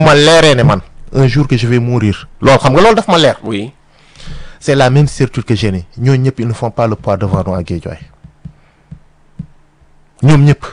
ma leeree ne man un jour que je vais mourir loolu xam nga loolu daf ma leer oui c'est la même certitude que j'ai ni ñooñu ñëpp ils ne font pas le poids devant nous à Guédiawaye ñoom ñëpp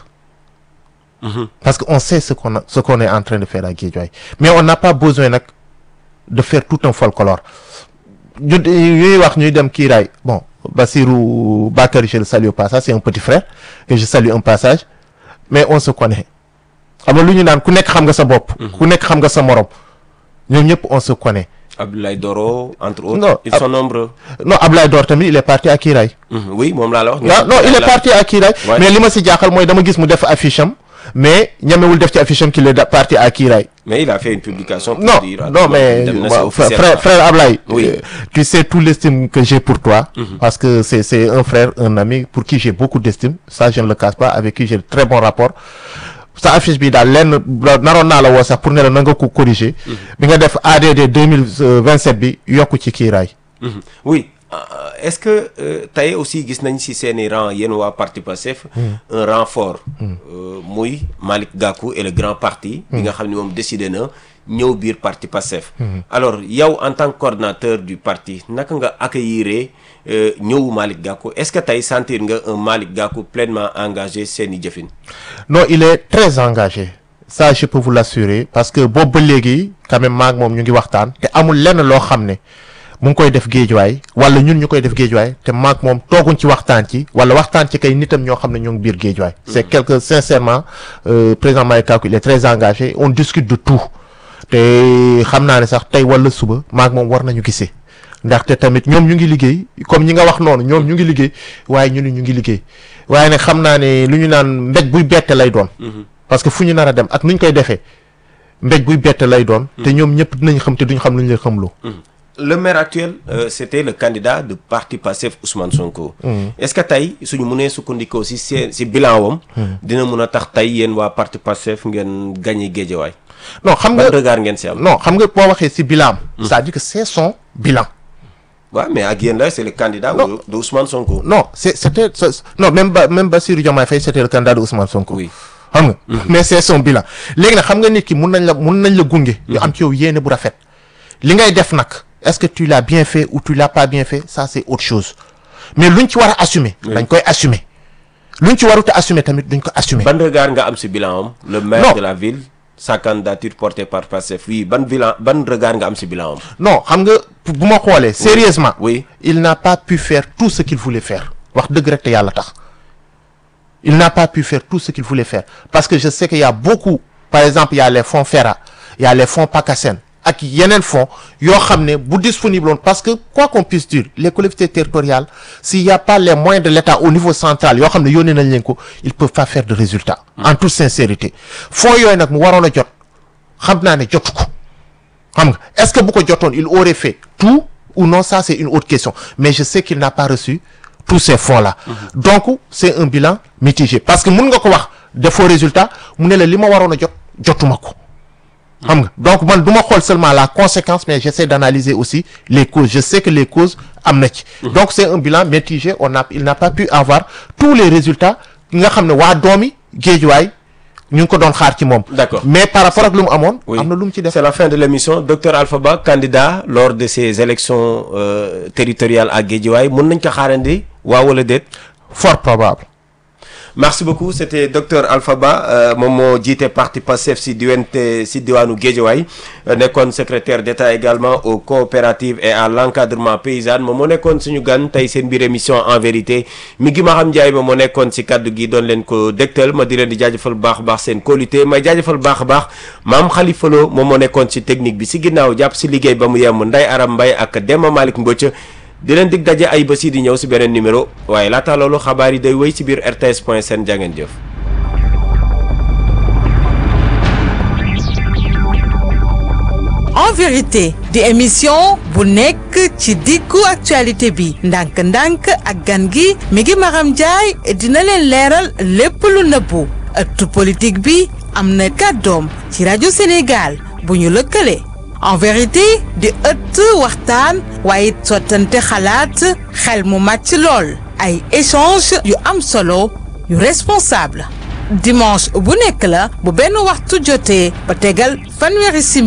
parce que on sait ce qu'on a ce qu'on est en train de faire à Guédiawaye mais on n'a pas besoin nag de faire tout un folklore ñu ñuy wax ñuy dem kiiraay bon Bassirou Bakary je le salue au passage c'est un petit frère que je salue un passage mais on se connaît xam nga lu ñu naan ku nekk xam nga sa bopp ku nekk xam nga sa morom ñoom ñëpp on se connaît Abdoulaye Doro entre autres Non, ils Ab- sont nombreux non Ablaye Dor tamit il est parti à Kiiraay Mhm, oui moom laa la wax waaw non il est parti à Kiiraay Ouais. mais li ma si jaaxal mooy dama gis mu def affiche am mais ñamewul def ci affiche am qu'il est da- parti à Kiiraay mais il a fait une publication pour non dire non mais dem na si waaw, frère officiellement. frère Ablaye Oui. euh, tu sais tout l'estime que j'ai pour toi parce que c'est c'est un frère un ami pour qui j'ai beaucoup d'estime ça je ne le cache pas avec qui j'ai de très bon rapport sa affiche bi daal lenn naroon naa la woo sax pour ne la na nga ko corriger bi nga def ADD 2027 bi yokku ci Kiiraay Mhm. oui euh, est-ce que euh, tey aussi gis nañ ci seeni rang yéen waa parti Pastef un renfort euh, muy Malick Gakou et le grand parti bi nga xam ne moom décidé na ñëw biir parti Pastef alors yow en tant que coordinateur du parti naka nga accueillir euh, ñëwu Malick Gakou est-ce que tey sentir nga un Malick Gakou pleinement engagé seeni jëfin non il est très engagé ça je peux vous l'assurer parce que boobu ba léegi quand même maag moom ñu ngi waxtaan te amul lenn loo xam ne mu ngi koy def géejuwaay wala ñun ñu koy def géejuwaay te maag moom tooguñ ci waxtaan ci wala waxtaan ci kay nitam ñoo xam ne ñoo ngi biir géejuwaay c'est quelque sincèrement euh, président Malick Gakou il est très engagé on discute de tout te xam naa ne sax tey wala suba maag moom war nañu gisee ndaxte tamit ñoom ñu ngi liggéey comme ñi nga wax noonu ñoom ñu ngi liggéey waaye ñu ni ñu ngi liggéey waaye nag xam naa ne lu ñu naan mbéj buy bette lay doon parce que fu ñu nar a dem ak nu ñu koy defee mbéj buy bette lay doon te ñoom ñëpp dinañ xam te duñ xam lu ñu leen xamloo le maire actuel euh, c'était le candidat de parti Pastef Ousmane Sonko. est-ce que tey suñu mënee sukkandikoo si seen si bilan wam dina mun a tax tey yéen waa parti Pastef ngeen gagné Guédiawaye. non xam ban nga regard ngeen si am. non xam nga boo waxee si bilan c'est-à-dire que c'est son bilan waaw mais ak yéen la c'est le candidat Non. de de Ousmane Sonko. non c'est c'était c'est- non même ba même Bassirou Diomaye Faye c'était le candidat de Ousmane Sonko oui xam nga mais c'est son bilan léegi nag xam nga nit ki mun nañ la mun nañ la gunge ñu am ci yow yéene bu rafet li ngay def nag est-ce que tu l'as bien fait ou tu l'as pas bien fait ça c'est autre chose mais luñ ci war a assumer dañ koy assumer luñ ci warut a assumer tamit duñ ko assumer ban regard nga am si bilan am. le maire Non. de la ville sa candidature portée par Pastef oui ban bilan ban regard nga am si bilan am. non xam nga bu ma xoolee sérieusement oui il n'a pas pu faire tout ce qu'il voulait faire wax dëgg rek te yàlla tax il n'a pas pu faire tout ce qu'il voulait faire parce que je sais qu'il y a beaucoup par exemple il y a les fonds FERA il y a les fonds PACASEN ak yeneen fonds yoo xam ne bu disponible woon parce que quoi qu'on puisse dire les collectivités territoriales s'il y a pas les moyens de l'État au niveau central yoo xam ne yónnee nañ leen ko ils peuvent pas faire de résultats en toute sincérité fonds yooyu nag mu waroon a jot xam naa ne jotu ko xam nga est-ce que bu ko jotoon il aurait fait tout ou non ça c'est une autre question mais je sais qu'il n'a pas reçu tous ces fonds-là donc c'est un bilan mitigé parce que mun nga ko wax defoo résultat mu ne la li ma waroon a jot jotuma ko xam nga donc man du ma xool seulement la conséquence mais j'essaie d'analyser aussi les causes je sais que les causes am na ci donc c'est un bilan mitigé on a il n'a pas pu avoir tous les résultats nga xam ne waa doomi Géejuwaay ñu ngi ko doon xaar ci moom D'accord. mais par rapport ak lu mu amoon Oui. am na lu mu ci def C'est la fin de l'émission docteur Alpha Ba candidat lors de ces élections euh, territoriales à Guédiawaye mën nañ ko xaarandi waaw wala déet. fort probable merci beaucoup c'était docteur Alpha Ba euh, moom moo jiite parti Pastef si diwante si diwaanu Guédiawaye euh, nekkoon secrétaire d'État également aux coopératives et à l'encadrement paysan moom moo nekkoon suñu gan tey seen biir émission en vérité mi ngi ma xam Ndiaye ba moo nekkoon si kaddu gi doon leen ko dégtal ma di leen di jaajëfal baax a baax seen qualité may jaajëfal baax a baax maam Khalifa Lo moom moo nekkoon si technique bi si ginnaaw jàpp si liggéey ba mu yem Ndeye Aram Mbaye ak Demba Malick Mbocc di leen dig daje ay bés yi di ñëw si beneen numéro waaye laata loolu xabaar yi day wéy si biir rts point sn jàngeen jëf en vérité di émission bu nekk ci diggu actualité bi ndànk-ndànk ak gan gi mi ngi Maram Ndiaye dina leen leeral lépp lu nëbbu ëttu politique bi am na kàddoom ci rajo Sénégal bu ñu lëkkale en vérité di ëtt waxtaan waaye sottante xalaat xel mu màcc lool ay échange yu am solo yu responsable dimanche bu nekk la bu benn waxtu jotee ba tegal fanweeri simili